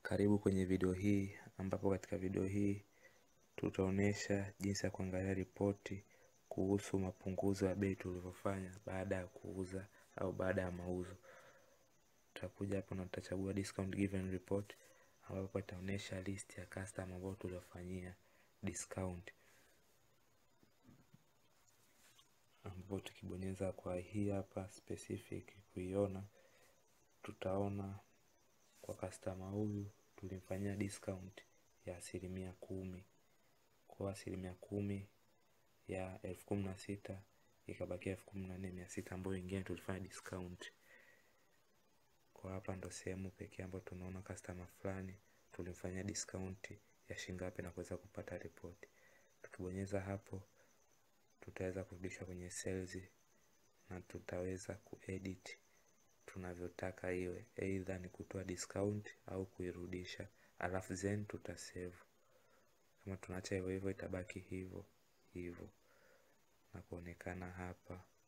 Karibu kwenye video hii ambapo katika video hii tutaonesha jinsi ya kuangalia ripoti kuhusu mapunguzo ya bei tulivyofanya baada ya kuuza au baada ya mauzo. Tutakuja hapo na tutachagua discount given report ambapo itaonesha list ya customer ambao tuliofanyia discount. Ambapo tukibonyeza kwa hii hapa specific kuiona tutaona kwa customer huyu tulimfanyia discount ya asilimia kumi kwa asilimia kumi ya elfu kumi na sita ikabakia elfu kumi na nne mia sita ambayo ingine tulifanya discount. Kwa hapa ndo sehemu pekee ambayo tunaona customer fulani tulimfanyia discount ya shilingi ngapi na kuweza kupata ripoti. Tukibonyeza hapo tutaweza kurudisha kwenye sales na tutaweza kuedit tunavyotaka iwe either ni kutoa discount au kuirudisha alafu then tutasave kama tunaacha hivyo hivyo itabaki hivyo hivyo na kuonekana hapa